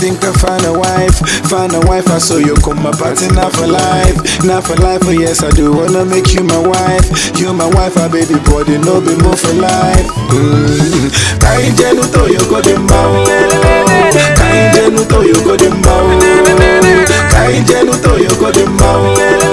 think I find a wife, find a wife. I saw you come my party not for life, not for life. Oh yes, I do wanna make you my wife. You my wife, a baby body, no be more for life. Mm. Kainjenu to you go the mao. Kainjenu to you go the mao. Kainjenu to you go the mao.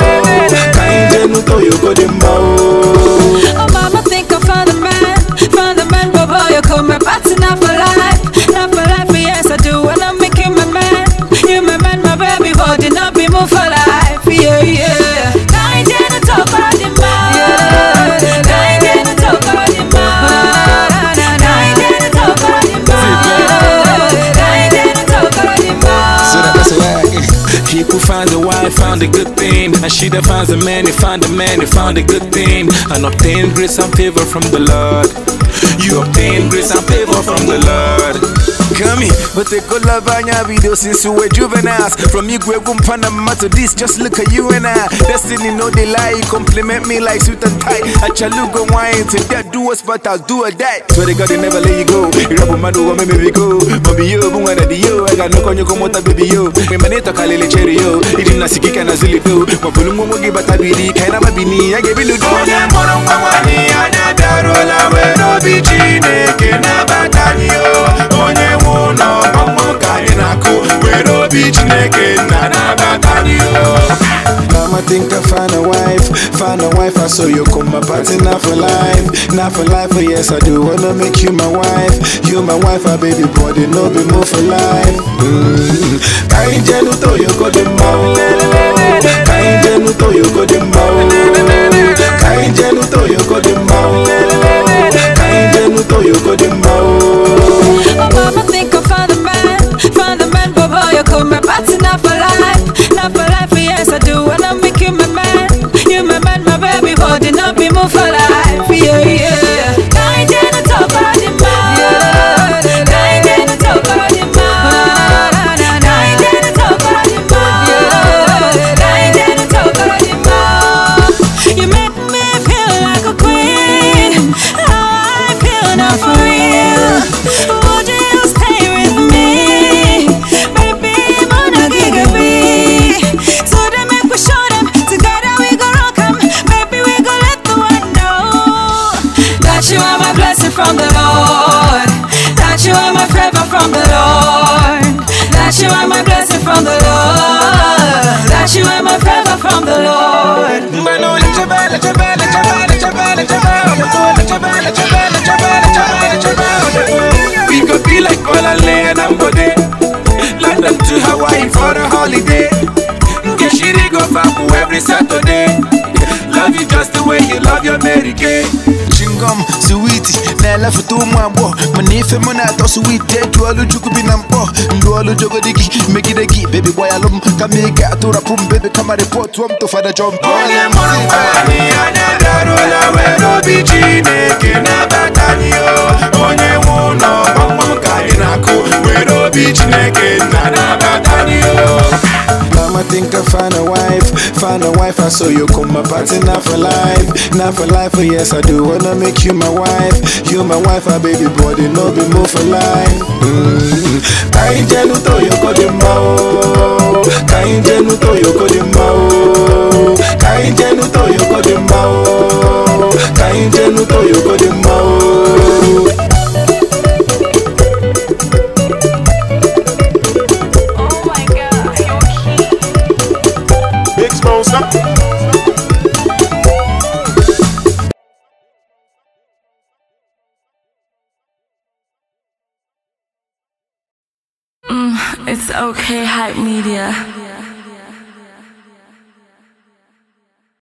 Kainjenu to you go the mao. Oh mama think I found a man, found a man, but boy you come my party not for life, not for life. Yes I do wanna make you my man, you my man, my baby body not be more for life. Yeah yeah. Kind to talk about the man, kind to talk about the man, kind to talk about the man, kind to talk about the man. So that, that's why he who finds a wife found a good thing, and she that finds a man, he found a man, he found a good thing, and obtain grace and favor from the Lord. You obtain grace and favor from the Lord. Come here, but the good love on your video since you were juveniles. From you, Gwegum Panama to this, just look at you and I. Destiny, no they lie, compliment me like sweet and tight. I chaluga wine to that do us, but I'll do a that. Swear to God, they never let you go. You rub my do, make me go. Mommy, yo, bunga na di yo. I got no konyo komota baby yo. Me manito kalele cherry yo. Idi nasikika na zili do. Mabulu mwomo giba tabiri, kaina mabini, ya gebi ludo. Onye moro mwamwani, anya darola, wero bi chineke nabatani yo. Onye nwụnọ ọmụ ka anyị na-akụ were obi Chineke nna nabatani yo. Mama think I find a wife, find a wife. I saw you come my party not for life, not for life. Oh yes, I do wanna make you my wife. You my wife, a baby body, no be more for life. Mm. Kainjenu to you go the mao, kainjenu to you go the mao, kainjenu to you go the mao, kainjenu to you go the mao. Oh mama think I found a man, found a man, but boy you come my party not for life, not for life. Yes I do wanna make you my man, you my man, my baby body not be more for life. Yeah yeah. Kind to talk about the man, kind to talk about the man, kind to talk about the man, kind to talk about the man. You make me feel like a queen. How I feel now for real. Would you stay with me, baby? Wanna giga me? So they make we show them together we go rock 'em. Baby, we go let the world know that you are my blessing from the Lord. That you are my favor from the Lord. That you are my blessing from the Lord. That you are my favor from the Lord. We could be like Olale and Ambode London to Hawaii for a holiday Kishiri go Fabu every Saturday Love you just the way you love your Mary Kay chingom sweet na-elefuta ụmụ agbọghọ mana ife m na-atọ sweet eju olu chukwu bi na mkpọ ndụ olu jogodi gị megide gị bebi gbanyalụ m kama ị ga-atụrapụ m bebi kama rịpọtụọ m tụfada jọm Onye mụrụ nwaanyị anya darụla were obi Chineke nabata anyị o Onye nwe ụlọ ọmụ ka anyị na-akụ were obi Chineke na nabata anyị o Mama think I find a wife, find a wife. I saw you come my party not for life, not for life. Oh yes, I do wanna make you my wife. You my wife, a baby body, no be more for life. Mm. Kainjenu to you go the mao, kainjenu to you go the mao, kainjenu to you go the mao, kainjenu to you go the mao. Oh my God, you're cute. Big sponsor. It's okay, hype media.